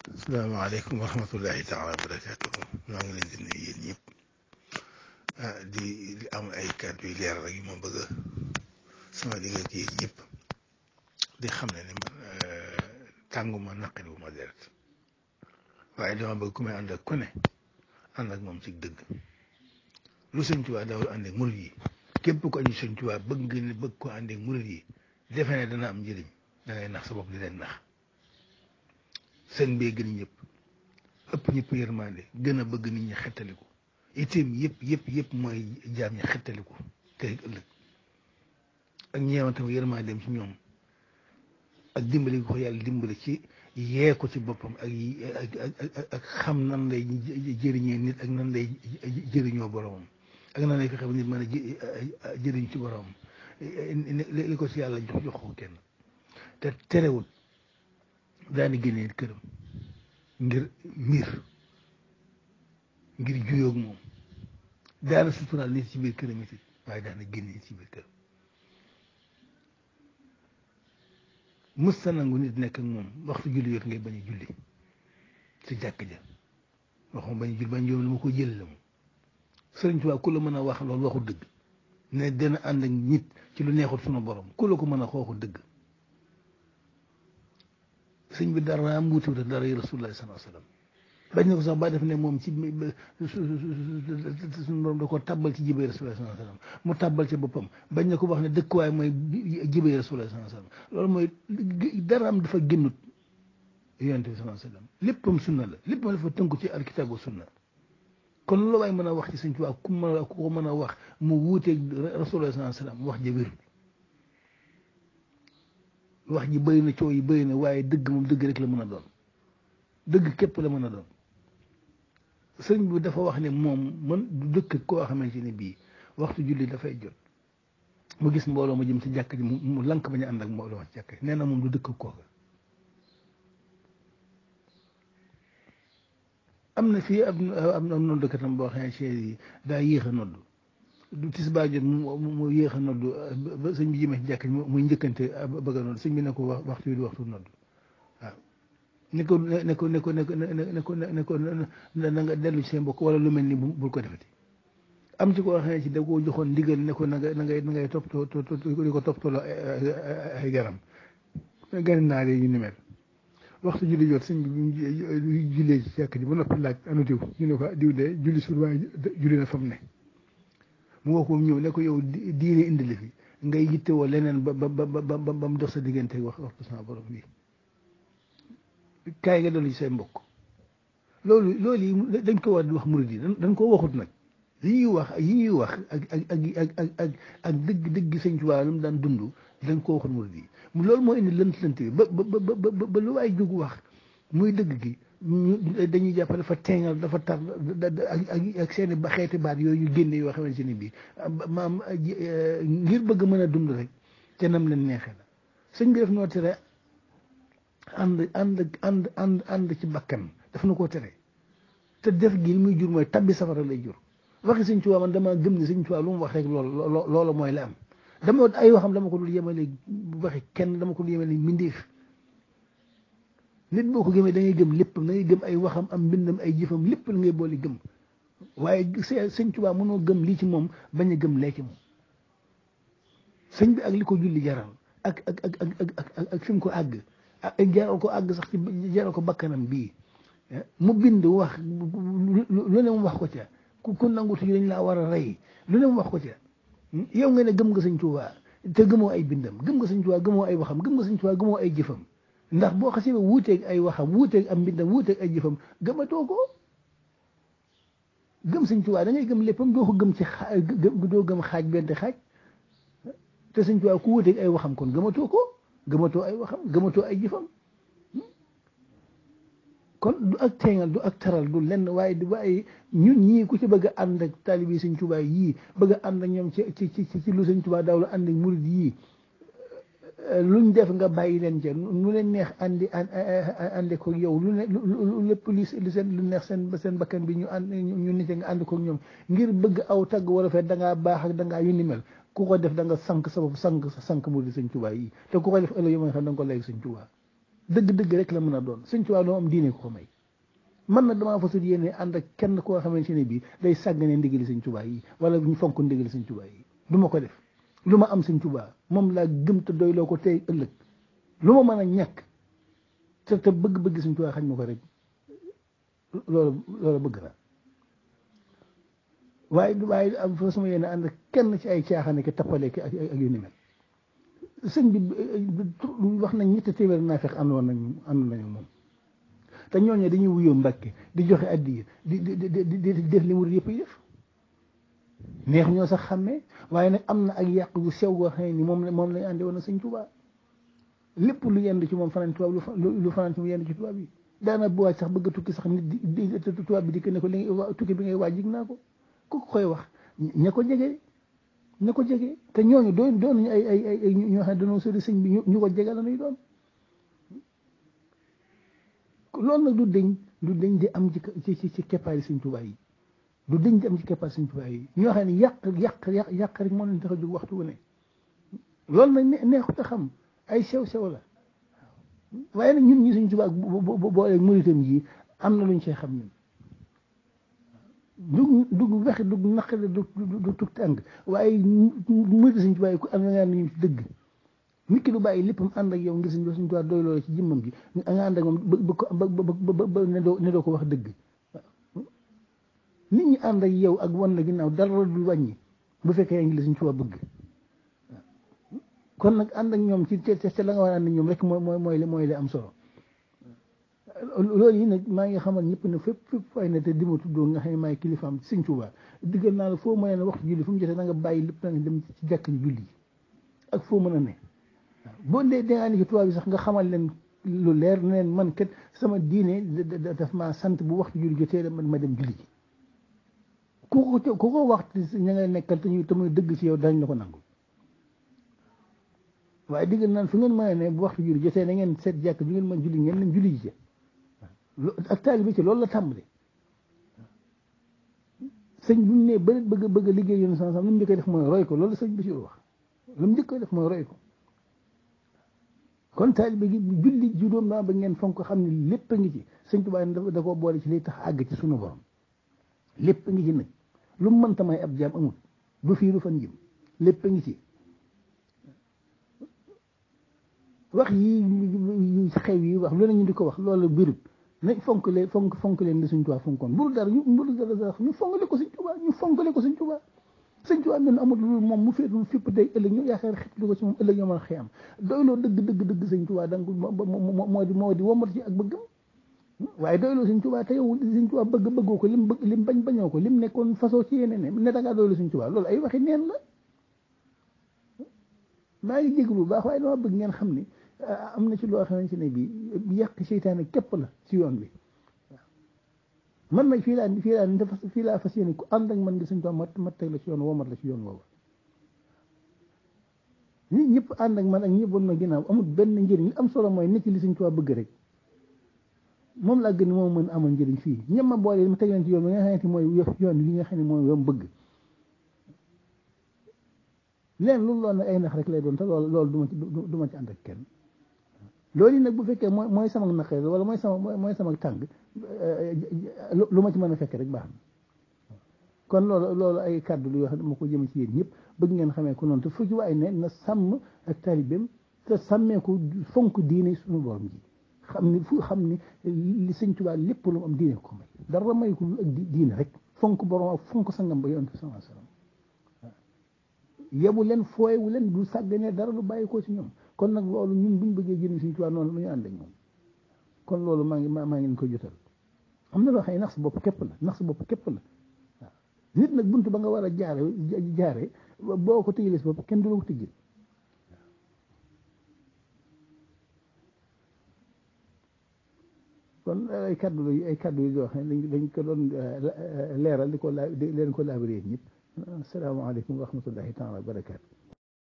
asalaamaaleykum wa rahmatullahi taala wa barakaatu maa ngi leen di nuyu yéen ñëpp ah di di am ay kàddu yu leer rek yu ma bëgg a sama digg ak yéen ñëpp di xam ne ni man tànguma naqari wu ma deret waaye dama bëgg ku may ànd ak ku ne ànd ak moom ci dëgg lu sëñ Tuubaa dawal ànd ak murid yi képp ko aju sëñ Tuubaa bëgg nga ne bëgg ko ànd ak murid yi defe ne dana am njëriñ da ngay nax sa bopp di leen nax sëñ bee gën ñëpp ëpp ñëpp yërmande gën a bëgg nit ñi xettaliku itam yëpp yëpp yëpp mooy jaam ñi xettaliku tey ëllëg ak ñeewantam yërmandeem ci ñoom ak dimbali ko yàlla dimbali ci yee ko ci boppam ak ak ak xam nan lay jëriñee nit ak nan lay jëriñoo boromam ak nan lay fexe nit mën a jëriñ ci boromam li ko ci yàlla jox jox ko kenn te terewul daani génnee këram ngir mbir ngir juyoog moom daana suturaal nit ci biir këram it waaye daana génnee ci biir këram mus sa nangu nit nekk ak moom waxtu julli yot ngay bañ a julli ci jàkk ja waxuma bañ a julli bañ yoom la ma ko jël la moom sëriñ Tuubaa ku la mën a wax loolu waxu dëgg ne dana ànd ak nit ci lu neexul sunu borom ku la ko mën a xooxu dëgg sëñ bi dara am wuute dara yi rasulullah sallallahu alayhi wasallam bañ na ko sax ba def ne moom ci suñu borom da ko tàbbal ci jibay rasulullah sallallahu alayhi wasallam mu tàbbal ci boppam bañ na ko wax ne dëkkuwaay mooy jibay rasulullah sallallahu alayhi wasallam loolu mooy dara am dafa génnut yonent bi sallallahu alayhi wasallam léppam sunna la léppam dafa tënku ci alkitaabu sunna kon loolu waay mën a wax ci sëñ Tuubaa ku mën a ku ko mën a wax mu wuuteeg rasulullah sallallahu alayhi wasallam wax ja wérul wax ji bëri na coow yi bëri na waaye dëgg moom dëgg rek la mën a doon dëgg képp la mën a doon sëñ bi dafa wax ne moom man du dëkk koo xamante ne bii waxtu julli dafay jot mu gis mbooloo ma jëm ci jàkk ji mu lank bañ a ànd ak mbooloo ma ci jàkk ji nee na moom du dëkk kooka am na fii am am na noddkatam boo xam ne ci yi daa yéex a nodd du tisbaar jot mu mu yéex a nodd ba sëñ bi jëmee ci jàkk muy njëkkante bëgg a nodd sëñ bi ne ko wax waxtu wi du waxtu nodd waaw ne ko ne ko ne ko ne ko ne ko ne ko na nga dellu ci seen mbokk wala lu mel ni bul ko defati am ci koo xam ne ci da koo joxoon ndigal ne ko na nga na ngay na ngay toppatoo di ko toppatoo ay garam gani naar yi ñu ni mel waxtu julli jot sëñ bi jullee ci jàkk ji ba noppi laaj anu diw ñu ne ko diw de julli sur waaye julli na fa mu ne mu woo ko ñëw ne ko yow diine indi la fi ngay yittewoo leneen ba ba ba ba ba mu dox sa diggante wax waxtu sama borom bi kaay nga dolli ci say mbokk loolu loolu yi dañ ko war di wax murid yi dañ koo waxut nag li ñuy wax yi ñuy wax ak ak ak ak ak ak dëgg dëgg sëñ Tuubaa lu mu daan dund dañ koo waxut murid yi loolu moo indi lënt lënt bi ba ba ba ba lu waay jóg wax muy dëgg gi dañuy jàpp dafa teengal dafa tar ak ak seeni ba xeeti baat yooyu ñu génne yoo xamante ne bii maam ngir bëgg mën a dund rek te nam leen neexee la sëñ bi def noo tere ànd ànd ànd ànd ànd ci bakkan daf na koo tere te def gi li muy jur mooy tabbi safara lay jur waxi sëñ Tuubaa man dama gëm ne sëñ Tuubaa lu mu wax rek loolu loolu mooy la am dama ay waxam dama ko dul yemale waxi kenn dama ko dul yemale mbindeef nit boo ko gëmee da ngay gëm lépp da ngay gëm ay waxam am mbindam ay jëfam lépp la ngay boole gëm waaye sëñ Tuubaa mënoo gëm lii ci moom bañ a gëm lee ci moom sëñ bi ak li ko julli jaral ak ak ak ak ak ak fi mu ko àgg ak jaral ko àgg sax ci jaral ko bakkanam bii mu bind wax lu ne mu wax ko ca ku ku nangu tuuti dañ laa war a rey lu ne mu wax ko ca yow nga ne gëm nga sëñ Tuubaa te gëmoo ay bindam gëm nga sëñ Tuubaa gëmoo ay waxam gëm nga sëñ Tuubaa gëmoo ay jëfam ndax boo xasee ba wuuteeg ay waxam wuuteeg am mbindam wuuteeg ay jëfam gëmatoo ko gëm sëñ Tuubaa da ngay gëm léppam doo ko gëm ci xaaj doo gëm xaaj benn xaaj te sëñ Tuubaa ku wuuteeg ay waxam kon gëmatoo ko gëmatoo ay waxam gëmatoo ay jëfam kon du ak teengal du ak taral du lenn waaye du waaye ñun ñii ku ci bëgg a ànd ak taalibi sëñ Tuubaa yii bëgg a ànd ak ñoom ci ci ci ci lu sëñ Tuubaa daaw la ànd ak murid yii luñ def nga bàyyi leen ca lu leen neex andi andi ko yow lu ne lu lépp li seen lu neex seen seen bakkan bi ñu ànd ñu nite nga ànd ko ñoom ngir bëgg aw tagg wala fee da ngaa baax ak da ngaa yu ni mel ku ko def da nga sank sa bopp sank sank murid sëñ Tuubaa yii te ku ko def ëllëg yo ma xam da nga ko léegi sëñ Tuubaa dëgg-dëgg rek la mën a doon sëñ Tuubaa doo am diine ko ko may man nag damaa fasul yéene ànd ak kenn koo xamante ne bii day sàggane ndigali sëñ Tuubaa yi wala ñu fonk ndigali sëñ Tuubaa yi du ma ko def lu ma am sëñ Tuubaa moom laa gëm te doy loo ko tey ëllëg lu ma mën a ñàkk te te bëgg-bëgg sëñ Tuubaa xañ ma ko rek loolu loolu bëgg na waaye waaye am fa sama yéene ànd ak kenn ci ay caaxaan ki tappale ki ak ak yu ni mel sëñ bi wax nañ ñetti téeméer naa fekk ànd woon nañ ànd nañu moom te ñooñu dañuy wuyoo mbàkke di joxe addiya di di di di def li mu yëpp yi def neex ñoo sax xàmmee waaye nag am na ak yàq gu sew goo xam ne ni moom la moom lañ àndi woon sëñ Tuubaa lépp lu yend ci moom fanaan tubaab lu fanaan ci mu yend ci tubaab yi daana bu waaj sax bëgg a tukki sax nit di tubaab bi di ko ne ko li tukki bi ngay waaj jig naa ko ku ko koy wax ña ko jege ña ko jege te ñooñu doon doon ñu ay ay ay ñoo xam ne dañoo sori sëñ bi ñu ko jege la ñuy doon loolu nag du deñ du deñ di am ci ci ci keppaari sëñ Tuubaa yi du deñ di am ci keppaari sëñ Tuubaa yi ñoo xam ne yàq yàq yàq yàq rek moo leen tax a jóg waxtu wu ne loolu nag neexut a xam ay sew sew la waaye nag ñun ñi sëñ Tuubaa booleeg muritam yi am na luñ see xam ñun dug dug wex dug naqare du du tug tàng waaye murit sëñ Tuubaa yi ku am nga nañu ci dëgg nit ki du bàyyi léppam ànd ak yow ngir sëñ sëñ Tuubaa doy loolu ci jëmmam ji nga ànd ak moom ba ba ba ne doo ne doo ko wax dëgg nit ñi ànd ak yow ak wan la ginnaaw dara du wàññi bu fekkee yaa ngi la sëñ Tuubaa bëgg kon nag ànd ak ñoom ci te te la nga war a ànd ak ñoom rek mooy mooy mooy mooy li am solo loolu yi nag maa ngi xamal ñëpp ne fépp fépp fay na te di ma tuddoo nga xam ne maay kilifaam sëñ Tuubaa diggal naa la foo mën a ne waxtu julli fu mu jotee da nga bàyyi lépp na nga dem ci jàkk ji julli ak foo mën a ne waaw boo dee dangaa ni ci tubaab bi sax nga xamal leen lu leer ne leen man kat sama diine daf maa sant bu waxtu julli jotee man ma dem julli ji ku ko ku ko waxtu ña ngay nekkal te ñu te muy dëgg ci yow dañ la ko nangu waaye diggal naan fu ngeen mën a ne bu waxtu julli jotee na ngeen seet jàkk ju ngeen mën julli ngeen leen julli ji ak taalibe ci loolu la tàmbali sëñ bu ñu nee ba bëgg bëgg a liggéey yoonu sama sam lu mu njëkk def mooy roy ko loolu sëñ bi si wax lu mu njëkk def mooy roy ko kon taalibe gi julli juróom naa ba ngeen fonk xam ne lépp a ngi ci sëñ Tuubaa da koo boole ci liy tax àgg ci sunu borom lépp a ngi ci nag lu mu mënta may ab jaam amul du fii du fan jëm lépp a ngi ci wax yi xew yi wax lu ne ñu di ko wax loolu birut nañ fonk leen fonk fonk leen di Sëñ Tuubaa fonkoon bul dara ñu bul dara sax ñu fonkale ko Sëñ Tuubaa ñu fonkale ko Sëñ Tuubaa Sëñ Tuubaa ñun amul lu moom mu féet mu fépp day ëllëg ñu yaakaar xetlu ko ci moom ëllëg ñoo mën a xëy am doyloo dëgg dëgg dëgg Sëñ Tuubaa da nga moo di moo di womat ci ak bëggam waaye doyloo Sëñ Tuubaa te yow Sëñ Tuubaa bëgg bëggoo ko lim bëgg lim bañ bañoo ko lim nekkoon façon ci yeneen ne ne da ngaa doyloo Sëñ Tuubaa loolu ay waxi neen la maa ngi jéglu bu baax waaye dama bëgg ngeen xam ni am na ci loo xamante ne bii yàq seytaane képp la ci yoon bi man nag fii laa fii laa dafa fii laa fas yéene ku ànd ak man ngi Sëñ Tuubaa mat mat teg la ci yoon woo mat la ci yoon woowu nit ñëpp ànd ak man ak ñëpp woon ma ginnaaw amul benn njëriñ li am solo mooy nit ci li Sëñ Tuubaa bëgg rek moom laa gën moom mën amal njëriñ fii ñëpp ma boole ma teg leen ci yoon bi nga xamante mooy yoon li nga xam ne mooy yoon bëgg leen loolu loolu nag ay nax rek lay doon te loolu loolu du ma ci du ma ci ànd ak kenn loolu yi nag bu fekkee mooy mooy sama naqare wala mooy sama mooy sama tàng lu ma ci mën a fekk rek baax na kon loolu loolu ay kàddu lu yoo xam ne ma ko jëm ci yéen ñëpp bëgg ngeen xamee ko noonu te fu ci waay ne na sàmm ak taalibeem te sàmmee ko fonk diine suñu borom ji xam ni fu xam ni li Sëñ Tuubaa lépp lu mu am diine ko may dara may ko ak diine rek fonk borom ak fonk sangam ba yonent sallallahu alayhi wasallam yebu leen fooyewu leen du sàgganee dara lu bàyyi ko ci ñoom kon nag loolu ñun buñ bëggee jëriñ Sëñ Tuubaa noonu lu ñu ànd ak moom kon loolu maa ngi maa ngi leen koy jotal am na loo xam ne nax sa bopp képp la nax sa bopp képp la waaw nit nag buntu ba nga war a jaare jaare boo ko tëjalee si bopp kenn du la ko tëjee kon ay kaddu la ay kaddu yi yoo xam ne dañ ko doon leeral di ko la leen ko laabiree ñëpp asalaamaaleykum wa rahmatullahi taala wa barakaatu